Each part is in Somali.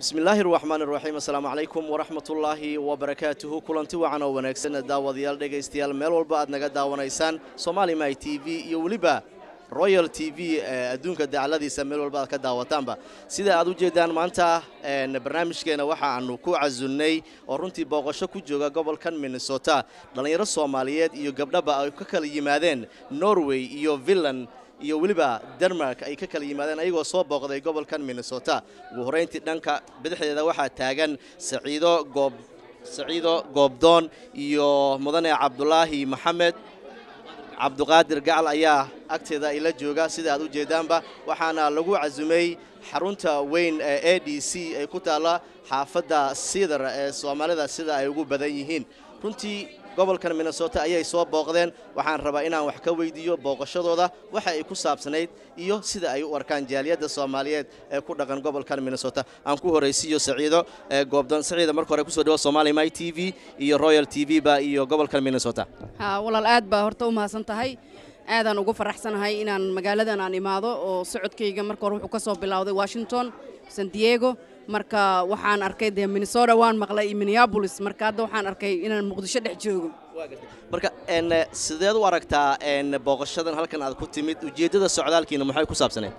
bismillaahi raxmaani raxiim assalaamu calaykum waraxmatullaahi wabarakaatuhu kulanti wacan oo wanaagsan daawadayaal dhegaystayaal meel walba aad naga daawanaysaan somaali my t v iyo weliba royal t v adduunka dacaladiisa meel walba aad ka daawataanba sida aad u jeedaan maanta barnaamijkeena waxa aanu ku casunnay oo runtii booqasho ku jooga gobolkan minnesota dhallinyaro soomaaliyeed iyo gabdhaba ay ka kala yimaadeen norway iyo villan iyo weliba denmark ay ka kala yimaadeen ayagoo soo booqday gobolkan minnesota ugu horrayntii dhanka bidixdeeda waxaa taagan saciido goob saciido goobdoon iyo mudane cabdulaahi maxamed cabduqaadir gacal ayaa agteeda ila jooga sida aad u jeedaanba waxaana lagu casumay xarunta weyn ee a d c ay ku taalla xaafadda siidar ee soomaalida sida ay ugu badan yihiin runtii gobolkan minnesota ayay soo booqdeen waxaan rabaa inaan wax ka weydiiyo booqashadooda waxa ay ku saabsanayd iyo sida ay u arkaan jaaliyadda soomaaliyeed ee ku dhaqan gobolkan minnesota aan ku horaysiiyo saciido goobdoon saciida marka hore kusoo dhawo somaali my t v iyo royal t v ba iyo gobolkan minnesota ha walaal aad baa horta u mahadsan tahay aadaan ugu faraxsanahay inaan magaaladan aan imaado oo socodkayga marka hore wuxuu ka soo bilowday washington san diego marka waxaan arkay dee minnesota waan maqlay iyo minneabolis marka hadda waxaan arkay inaan muqdisho dhex joogo marka sideed u aragtaa booqashadan halkan aad ku timid ujeeddada socdaalkiina maxay ku saabsaneed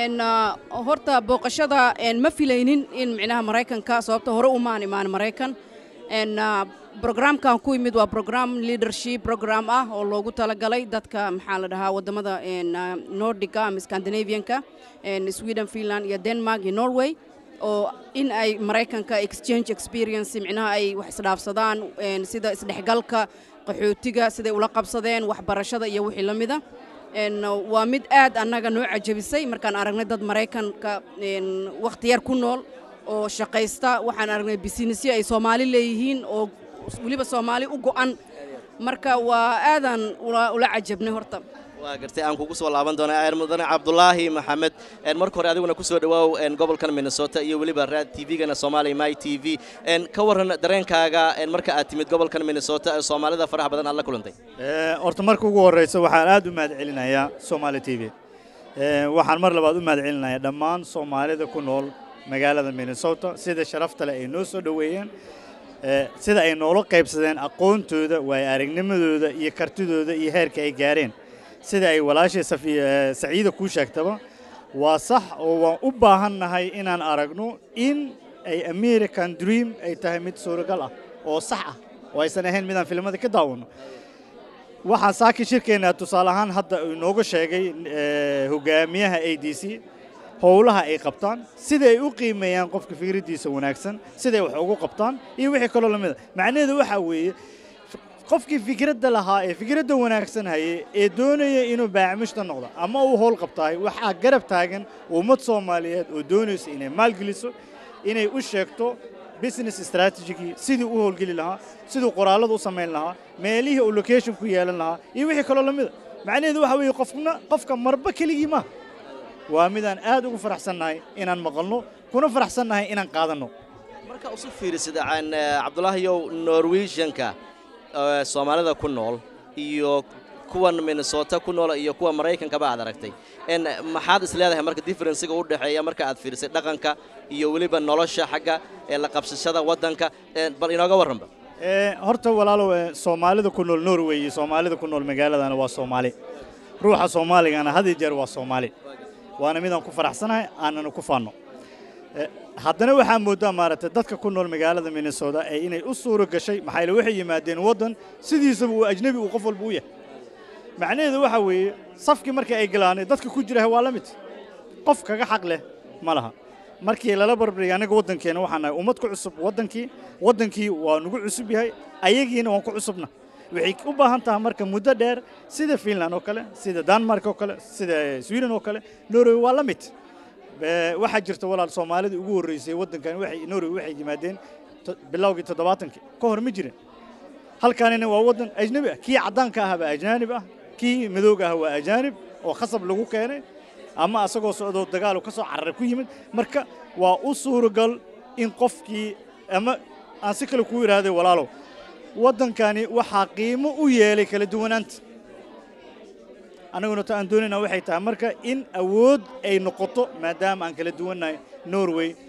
horta booqashada ma filaynin in micnaha maraykanka sababta hore umaan imaan maraykan brograamkan ku yimid waa brogram leadership program ah oo loogu talagalay dadka maxaa la dhahaa waddamada nordica ama scandinavianka sweden finland iyo denmark iyo norway oo in ay maraykanka exchange experience micnaha ay wax isdhaafsadaan sida isdhexgalka qaxootiga siday ula qabsadeen waxbarashada iyo wixii la mida waa mid aad annaga noo cajabisay markaan aragnay dad maraykanka wakhti yar ku nool oo shaqaysta waxaan aragnay bisinesyo ay soomaali leeyihiin oo weliba soomaali u go'an marka waa aadaan ula cajabnay horta waa gartay aan kugu soo laaban doonaa mudane cabdulaahi maxamed marka hore adiguna ku soo dhawaaw gobolkan minnesota iyo weliba raad t v-gana somaali my t v ka warran dareenkaaga marka aad timid gobolkan minnesota ee soomaalida faraha badan aad la kulantay horta marka ugu horraysa waxaan aad u mahad celinayaa somaali t v waxaan mar labaad u mahad celinayaa dhammaan soomaalida ku nool magaalada minnesota sida sharafta leh ay noo soo dhoweeyeen sida ay noola qaybsadeen aqoontooda waayo aragnimadooda iyo kartidooda iyo heerka ay gaareen sida ay walaashay saciida kuu sheegtaba waa sax oo waan u baahannahay inaan aragno in ay american dream ay tahay mid suuragal ah oo sax ah oo aysan ahayn midaan filimada ka daawanno waxaan saaki shirkeennaa tusaale ahaan hadda inooga sheegay hogaamiyaha a d c howlaha ay qabtaan sida ay u qiimeeyaan qofka fikraddiisa wanaagsan siday wax ugu qabtaan iyo wixii kaloo lamid a macnaheedu waxaa weeye qofkii fikradda lahaa ee fikradda wanaagsan hayay ee doonaya inuu baacmushta noqdo ama uu howl qabtahay waxaa garab taagan ummad soomaaliyeed oo doonaysa inay maalgeliso inay u sheegto business strategigii sidii u howlgeli lahaa siduu qoraallada u samayn lahaa meelihii uu location ku yeelan lahaa iyo wixii kaloo lamida macnaheedu waxaa weeye qofna qofka marba keligii maaha waa midaan aad ugu faraxsannahay inaan maqalno kuna faraxsannahay inaan qaadanno marka usu fiirisid cabdulaahiyow norwegianka soomaalida ku nool iyo kuwan minnesota ku nool iyo kuwa maraykankaba aad aragtay maxaad is leedahay marka differenciga u dhexeeya marka aad fiirisay dhaqanka iyo weliba nolosha xagga la qabsashada waddanka bal inooga warranba horta walaalow soomaalida ku nool norway iyo soomaalida ku nool magaaladana waa soomaali ruuxa soomaaligana had iyo jeer waa soomaali waana midaan ku faraxsanahay aanana ku faanno haddana waxaa mooddaa maaragtay dadka ku nool magaalada minnesota ee inay u suuro gashay maxaa yaele waxay yimaadeen waddan sidiisaba uu ajnebi uu qof walba u yahay macnaheedu waxaa weeye safkii markii ay galaanay dadka ku jiraha waa la mid qof kaga xaq leh ma laha markii lala barbariya annaga waddankeena waxaan nahay ummad ku cusub waddankii waddankii waa nagu cusub yahay ayagiina waan ku cusubna waxay u baahan tahay marka muddo dheer sida finland oo kale sida denmark oo kale sida sweden oo kale norway waa la mid waxaa jirta walaal soomaalida ugu horreysay waddankan waxay norway waxay yimaadeen bilowgii toddobaatankii ka hor ma jirin halkaanina waa waddan ajnabi ah kii caddaanka ah baa ajaanib ah kii madooga ah waa ajaanib oo khasab lagu keenay ama asagoo socdoo dagaalu ka soo cararay ku yimid marka waa u suuragal in qofkii ama aan si kale kuu idhaahday walaalow waddankani waxaa qiimo u yeelay kala duwanaanta annaguna ta aan doonaynaa waxay tahay marka in awood ay noqoto maadaama aan kala duwannahay norway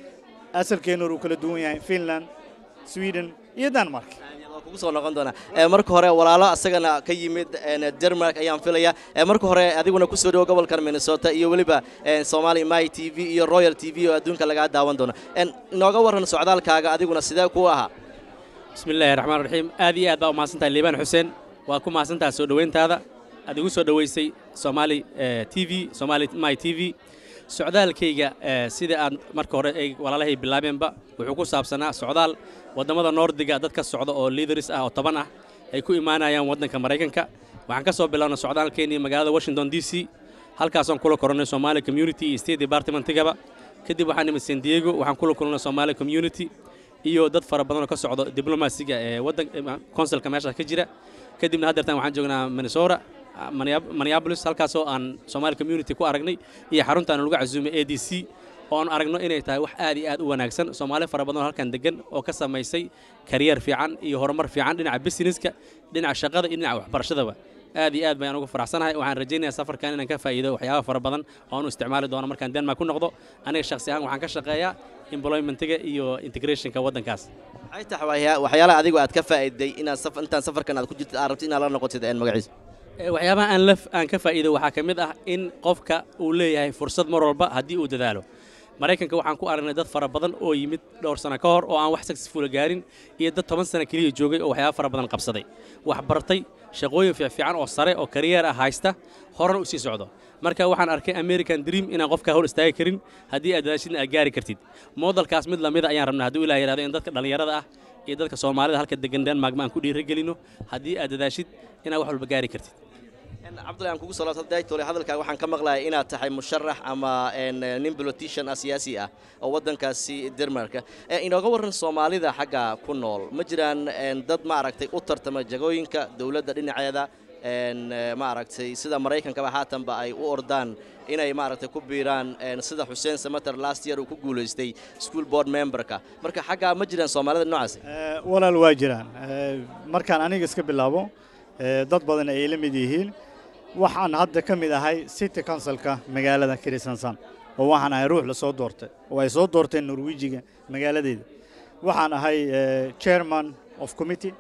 asalkeena uu kala duwan yahay finland sweden iyo denmark waa kugu soo noqon doonaa Ee, marka hore walaalo asagana ka yimid een, denmark ayaan filaya Ee, marka hore adiguna kusoo dhawo gobolkan minnesota iyo weliba een, somali my t v iyo royal t v oo adduunka lagaa daawan doono Een, inooga waran socdaalkaaga adiguna sidee ku ahaa bismi illaahi raxmaan raxiim aad iyo aad baa u mahadsantahay liibaan xuseen waa ku mahadsantahay soo dhoweyntaada aad igu soo dhoweysay somaali eh, t v somaali my t v socdaalkayga eh, sida aad marka hore ay walaalahay bilaabeenba wuxuu ku saabsanaa socdaal waddamada noordiga dad ka socda oo leaders ah oo toban ah ay ku imaanayaan waddanka maraykanka waxaan ka soo bilownay socdaalkeennii magaalada washington d c halkaasaan kula koronnay somaali community iyo state departmentigaba kadib waxaan nimid san diego waxaan kula kulnay somaali community iyo dad fara badan oo ka socdo diblomaasiga ee waddan consulka meesha ka jira kadibna haddeertan waxaan joognaa minnesota ah, Minneap- minneapolis halkaasoo aan somaali community ku aragnay iyo xaruntaan lagu casuumay a d c oo aan aragno inay tahay wax aad iyo aad u wanaagsan soomaali fara badan oo halkan degan oo ka samaysay kariyar fiican iyo horumar fiican dhinaca businesska dhinaca shaqada iyo dhinaca waxbarashadaba aad iyo aad bayaan ugu faraxsanahay waxaan rajaynayaa safarkan inaan ka faa'iido waxyaaba fara badan oo aan u isticmaali doono markaan denmark ku noqdo aniga shakhsi ahaan waxaan ka shaqeeyaa employmentiga iyo integrationka waddankaas maxay tahay waxyaa- waxyaalaha adigu aad ka faa'iiday inaad saf- intaan safarkan aad ku jirto aad rabto inaad la noqotid een, magaciisa Ee, waxyaabaha aan la aan ka faa'iido waxaa ka mid ah in qofka uu leeyahay fursad mar walba haddii uu dadaalo maraykanka waxaan ku aragnay dad fara badan oo yimid dhowr sano ka hor oo aan wax successful gaarin iyo dad toban sano keliya joogay oo waxyaaba fara badan qabsaday wax bartay shaqooyin fiican oo sare oo kariyeer ah haysta horena u sii socdo marka waxaan arkay american dream inaan qofka hor istaagi karin haddii aad dadaashidna aad gaari kartid moodalkaas mid lamida ayaan rabnaa hadduu ilaah yidhahdo in dadka dhallinyarada ah iyo dadka soomaalida halka degan denmark ma aan ku dhiirigelino haddii aad dadaashid inaad wax walba gaari kartid Een, cabdullahi aan kugu soo laabto daytole hadalkaaga waxaan ka maqlayaa inaad tahay musharax ama een, nin politician ah siyaasi ah oo waddankaasi denmarka Ee, inooga waran soomaalida xagga ku nool ma jiraan een, dad ma aragtay u tartama jagooyinka dowladda dhinaceeda een, ee, ma aragtay sida maraykankaba haatanba ay u ordaan inay maaragtay ku biiraan een, sida xuseen samater last year uu ku guulaystay school board memberka marka xaggaa ma jiraan soomaalida noocaasi Eh, walaal waa jiraan Eh, markaan aniga iska bilaabo eh, dad badan ay la mid yihiin waxaan hadda ka mid ahay city councilka magaalada kristansan oo waxaan ahay ruux la soo doortay oo ay soo doorteen norwejiga magaaladeeda waxaan ahay eh, chairman of committee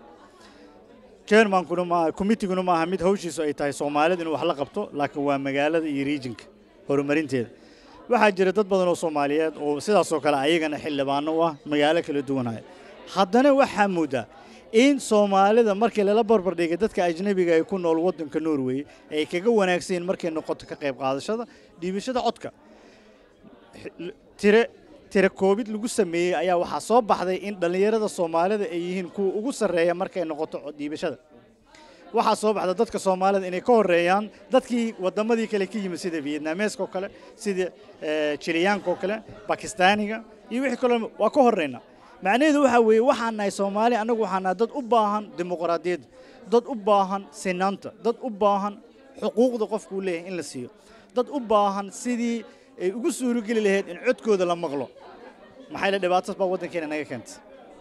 chairmankuna maaha committeeguna maaha mid hawshiisu ay tahay soomaalida inuu wax la qabto laakiin waa magaalada iyo regionka horumarinteeda waxaa jira dad badan oo soomaaliyeed oo sidaasoo kale ayagana xildhibaano u ah magaalo kala duwanaya haddana waxaa moodaa in soomaalida markii lala barbardhigay dadka ajnabiga ay ku nool waddanka norway ay kaga wanaagsan yihiin markay noqoto ka qayb qaadashada dhiibashada codka tire tire koobid lagu sameeyey ayaa waxaa soo baxday in dhallinyarada soomaalida ay yihiin kuwa ugu sarreeya markay noqoto cod dhiibashada waxaa soo baxda dadka soomaalida inay ka horeeyaan dadkii waddamadii kale ka yimid sida vietnameska oo kale sida eh, jiliyaanka oo kale bakistaaniga iyo wixii kaloo waa ka horeyna macnaheedu waxaa weeye waxaan nahay soomaali annagu waxaan nahay dad u baahan dimuqraadiyadda dad u baahan sinaanta dad u baahan xuquuqda qofku uu leeyahay in la siiyo dad u baahan sidii ay ugu suurogeli lahayd in codkooda la maqlo maxay la dhibaatas baa waddankeena naga keentay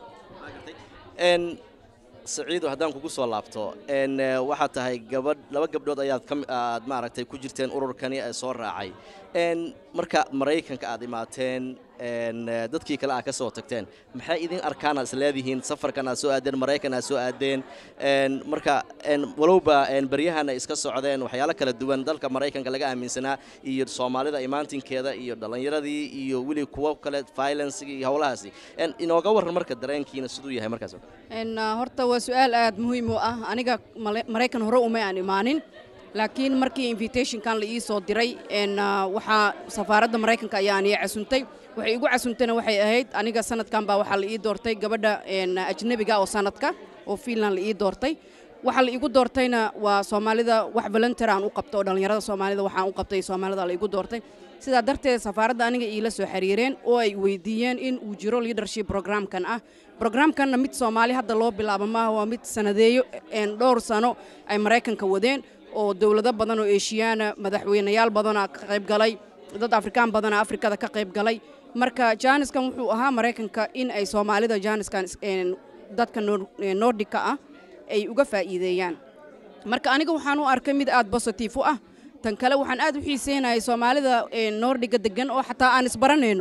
een saciido haddaan kugu soo laabto een eh, waxaad tahay gabadh laba gabdhood ayaad ka mi- aad maaragtay ku jirteen ururkani ee soo raacay een marka maraykanka aad imaateen een eh, dadkii kale aad ka soo tagteen maxay idin arkaan aad isleedihiin safarkan aad soo aadeen maraykan aad soo aadeen een marka een walowba een baryahana iska socdeen waxyaalo kala duwan dalka maraykanka laga aaminsanaa iyo soomaalida imaantinkeeda iyo dhallinyaradii iyo weli kuwo kale violencega iyo howlahaasi een inooga warran marka dareenkiina siduu yahay markaas oo kale En, uh, horta waa su-aal aad muhiim u ah aniga Male- maraykan hore uma aan imaanin laakiin markii invitationkan la ii soo diray en, uh, waxaa safaaradda maraykanka ayaan ii casuntay waxay igu casuntayna waxay ahayd aniga sanadkan baa waxaa la ii doortay gabadha en, ajnabiga oo sanadka oo finland la ii doortay waxa la igu doortayna waa soomaalida wax volunteer aan u qabto oo dhallinyarada soomaalida waxaan u qabtay soomaalida la igu doortay sidaa darteed safaaradda aniga iila soo xiriireen oo ay weydiiyeen in uu jiro leadership programkan ah programkanna mid soomaali hadda loo bilaabo maaha waa mid sanadeeyo een dhowr sano ay maraykanka wadeen oo dowlado badan oo eeshiyaana madaxweynayaal badana ka qayb galay dad afrikaan badana afrikada ka qayb galay marka jaaniskan wuxuu ahaa maraykanka in ay soomaalida jaaniskan is- een dadka Nor- ee nordica ah ay uga faa'iideeyaan marka aniga waxaan u arkay mid aad positive u ah tan kale waxaan aad u xiiseynayay soomaalida ee noordhiga degan oo xataa aan isbaranayno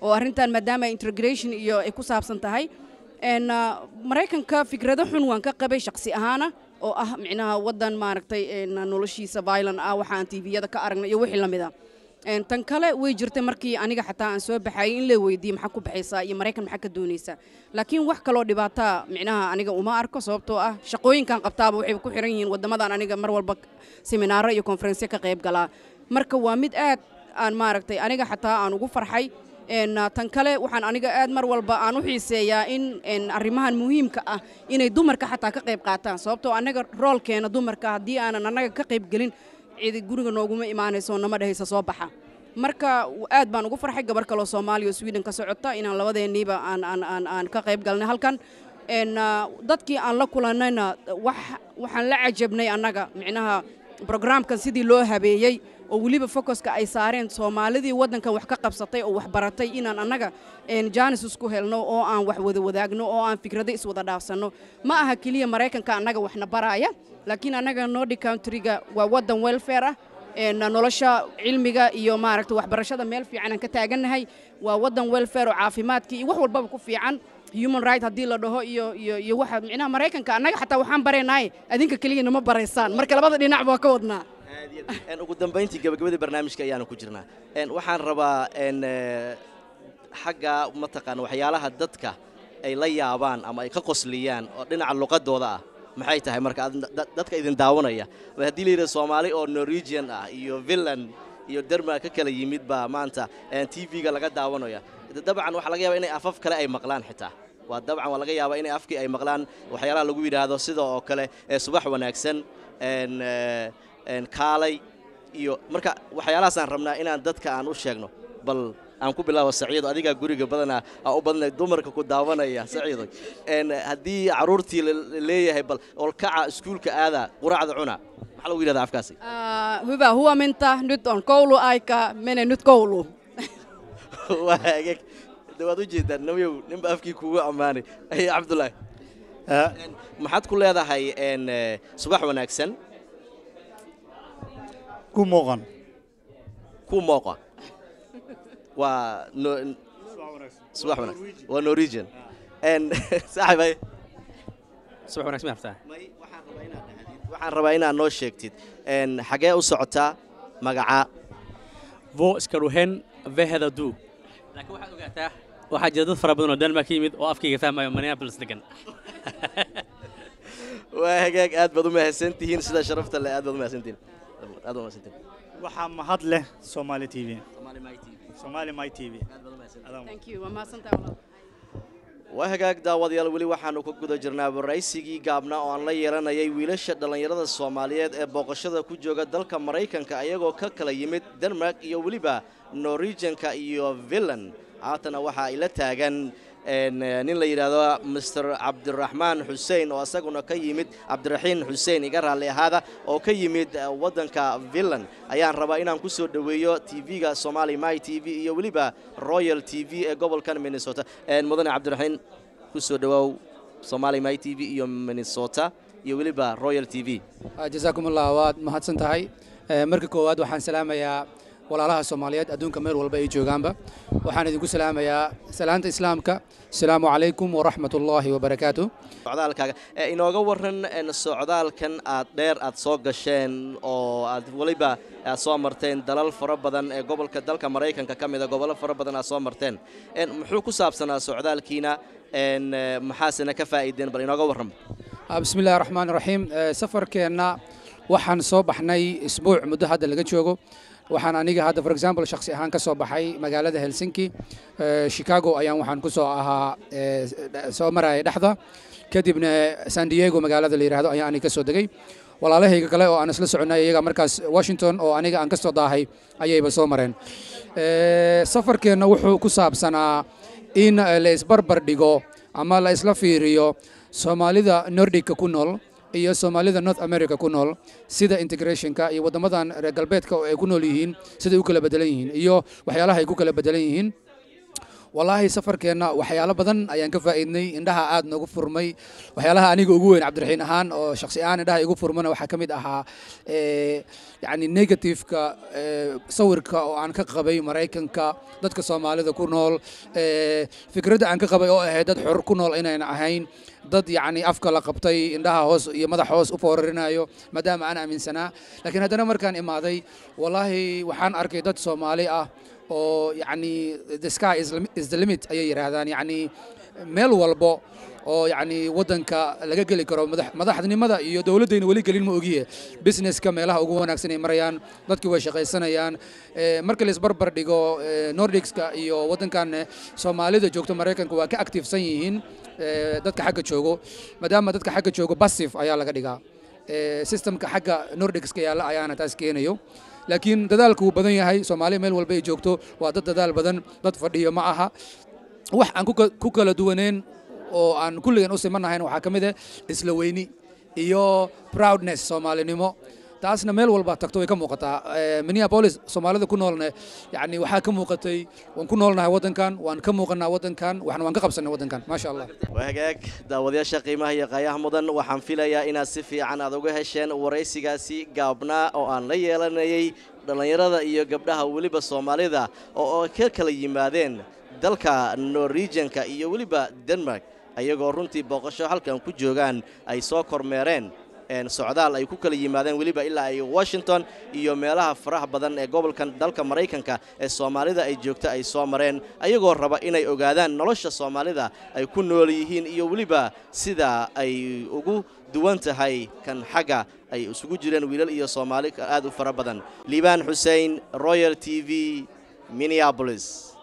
oo arrintan maadaama integration iyo ay ku saabsan tahay n maraykanka fikrado xun waan ka qabay shaksi ahaana oo ah micnaha waddan maaragtay noloshiisa violent ah waxaan tviyada ka aragna iyo wixii la mid a tan kale way jirtay markii aniga xataa aan soo baxayay in la weydiiyey maxaa ku baxaysaa iyo maraykan maxaa ka doonaysaa laakiin wax kaloo dhibaataa micnaha aniga uma arko sababtoo ah shaqooyinkan qabtaaba waxay ku xiran yihiin waddamadan aniga mar walba seminaaro iyo konferensyo ka qayb galaa marka waa mid aad aan maaragtay aniga xataa aan ugu farxay tan kale waxaan aniga aad mar walba aan u xiiseeyaa in arrimahan muhiimka ah inay dumarka xataa ka qayb qaataan sababtoo annaga roolkeena dumarka haddii aanan annaga ka qayb gelin cidi guriga nooguma imaanayso nama dhehaysa soo baxa marka aad baan ugu farxay gabar kaloo soomaaliya oo sweden ka socota inaan labadeenniiba aan aan aan aan ka qayb galnay halkan dadkii aan la kulannayna wax waxaan la cajabnay annaga micnaha brograamkan sidii loo habeeyey oo weliba focuska ay saareen soomaalidii waddankan wax ka qabsatay oo wax baratay inaan annaga jaanis isku helno oo aan wax wada wadaagno oo aan fikrado iswada dhaafsanno ma aha keliya maraykanka annaga waxna baraaya laakiin annaga nordic countryga waa waddan welfare ah nolosha cilmiga iyo maaragta waxbarashada meel fiican aan ka taagannahay waa waddan welfare oo caafimaadkii iyo wax walbaba ku fiican human right haddii la dhaho iyo iyo iyo waxa micnaha maraykanka annaga xataa waxaan baraynaay adinka keliya nama baraysaan marka labada dhinac baa ka wadnaa ugu dambayntii gabagabadii barnaamijka ayaanu ku jirnaa waxaan rabaa xagga mataqaana waxyaalaha dadka ay la yaabaan ama ay ka qosliyaan oo dhinaca luqadooda ah maxay tahay marka dadka idin daawanaya haddii la yidhaha soomaali oo norwegian ah iyo villan iyo derma ka kala yimid baa maanta t v-ga laga daawanaya dabcan waxaa laga yaba inay afaf kale ay maqlaan xitaa waa dabcan waa laga yaabaa inay afkii ay maqlaan waxyaalaha lagu yidhaahdo sida oo kale subax wanaagsan kaalay iyo marka waxyaalahaasaan rabnaa inaan dadka aan u sheegno bal aan ku bilaabo saciido adigaa guriga badanaa aa u badnay dumarka ku daawanaya saciido haddii carruurtii leeyahay bal olkaca iskuulka aada quraacda cuna maxaa lagu yidhahdaa afkaasi hyvää huomenta nyt on kouluaika mene nyt kouluun waa hagaag de waad u jeedaan nabiyow ninba afkii kuugu ammaanay ay cabdullaahi maxaad ku leedahay subax wanaagsan ku muuqan ku mooqa waa subax wanaagsan waa norwegian saaxib ay subax wanaagsan ma haftaa may waxaan rabaa inaad dhahdid waxaan rabaa inaad noo sheegtid xagee u socotaa magaca vo ska du hen veheda du laakiin waxaad ogaataa waxaa jira dad fara badan oo denmark ka yimid oo afkayga fahmayo minneapolis degan waa hagaag aad baad u mahadsantihiin sida sharafta leh aad baad u mahadsantihiin aad baad u mahadsantihiin waxaa mahad leh Somali TV Somali My TV Somali My TV aad baad u mahadsantihiin Adaan- thank you waa mahadsantahay walaal waa hagaag daawadayaal weli waxaanu ku guda jirnaa waraysigii gaabna oo aan la yeelanayay wiilasha dhallinyarada soomaaliyeed ee booqashada ku jooga dalka maraykanka ayagoo ka kala yimid denmark iyo weliba norwegianka iyo villan haatana waxa ay la taagan een, eh, nin la yidhaahdo master cabdiraxmaan xuseen oo isaguna ka yimid cabdiraxiin xuseen iga raalli ahaada oo ka yimid eh, waddanka villan ayaan rabaa inaan ku soo dhoweeyo tv-ga somali my t v iyo weliba royal t v ee gobolkan minnesota Een, mudane cabdiraxiin ku soo dhowaaw somali my t v iyo minnesota iyo weliba royal t v jasaakum allah waad mahadsan tahay Eh, marka koowaad waxaan salaamayaa walaalaha soomaaliyeed adduunka meel walba ay joogaanba waxaan idinku salaamayaa salaanta islaamka asalaamu calaykum waraxmat ullaahi wabarakaatu socdaalkaaga ee inooga waran een, socdaalkan aad dheer aad soo gasheen oo aad weliba aad soo marteen dalal fara badan ee gobolka dalka maraykanka ka mida gobollo fara badan aad soo marteen Een, muxuu ku saabsanaa socdaalkiina een, eh, maxaasena ka faa'iideen bal inooga warran Ah, bismi illahi raxmaan raxiim Eh, safarkeenna waxaan soo baxnay isbuuc muddo hadda laga joogo waxaan aniga hadda for example shakhsi ahaan ka soo baxay magaalada helsinki Eh, chicago ayaan waxaan ku soo ahaa eh, soo maraya dhexda kadibna san diego magaalada la yidhaahdo ayaan aniga ka soo degay walaalahayga kale oo aan isla soconnay iyaga markaas washington oo aniga aan ka soo daahay ayayba soo mareen Eh, safarkeenna wuxuu ku saabsanaa in eh, la isbarbar dhigo ama la isla fiiriyo soomaalida nordica ku nool iyo soomaalida north america ku nool sida integrationka iyo waddamadan reer galbeedka oo ay ku nool yihiin siday u kala bedelan yihiin iyo waxyaalaha ay ku kala bedelan yihiin wallaahi safarkeenna waxyaalo badan ayaan ka faa'iidnay indhaha aad noogu furmay waxyaalaha aniga ugu weyn cabdiraxiin ahaan oo shakhsi ahaan indhaha igu furmana waxaa ka mid ahaa yacni negativeka sawirka oo aan ka qabay maraykanka dadka soomaalida ku nool fikradda aan ka qabay oo ahayd dad xor ku nool inayna ahayn dad yacni afka la qabtay indhaha hoos iyo madax hoos u foorarinayo maadaama aan aaminsanaa laakiin haddana markaan imaaday wallaahi waxaan arkay dad soomaali ah oo yacni the sky is, is the limit ayay yidhaahdaan yacni meel walbo oo yacni waddanka laga geli karo madax madaxnimada iyo dowladdayna weli gelin ma ogiye businesska meelaha ugu wanaagsan ay marayaan dadkii way shaqaysanayaan marka la isbarbar dhigo nordicska iyo waddankan soomaalida joogto maraykanka waa ka activesan yihiin dadka xagga joogo maadaama dadka xagga joogo bassif ayaa laga dhigaa systemka xagga nordicska yaalla ayaana taas keenayo laakiin dadaalku wuu badan yahay soomaaliya meel walba ay joogto waa dad dadaal badan dad fadhiyo ma aha wax aan ku kala duwaneen oo aan kulligan u simanahayn waxaa ka mid ah isla weyni iyo proudness soomaalinimo taasna meel walba tagto way ka muuqataa minneapolis soomaalida ku noolne yani waxaa ka muuqatay waan ku noolnahay waddankan waan ka muuqanaa waddankan waxna waan ka qabsanay waddankan maasha allah waa hagaag daawadayaasha qiimaha iyo qaayaha mudan waxaan filayaa inaad si fiican aad uga hesheen waraysigaasi gaabnaa oo aan la yeelanayay dhallinyarada iyo gabdhaha weliba soomaalida oo ka kala yimaadeen dalka norwegianka iyo weliba denmark ayagoo runtii booqasho halkan ku joogaan ay soo kormeereen socdaal ay ku kala yimaadeen weliba ilaa ay washington iyo meelaha faraha badan ee gobolkan dalka maraykanka ee soomaalida ay joogto ay soo mareen ayagoo raba inay ogaadaan nolosha soomaalida ay ku nool yihiin iyo weliba sida ay ugu duwan tahay kan xagga ay isugu jireen wiilal iyo soomaali aad u fara badan liibaan xuseen royal t v minneabolis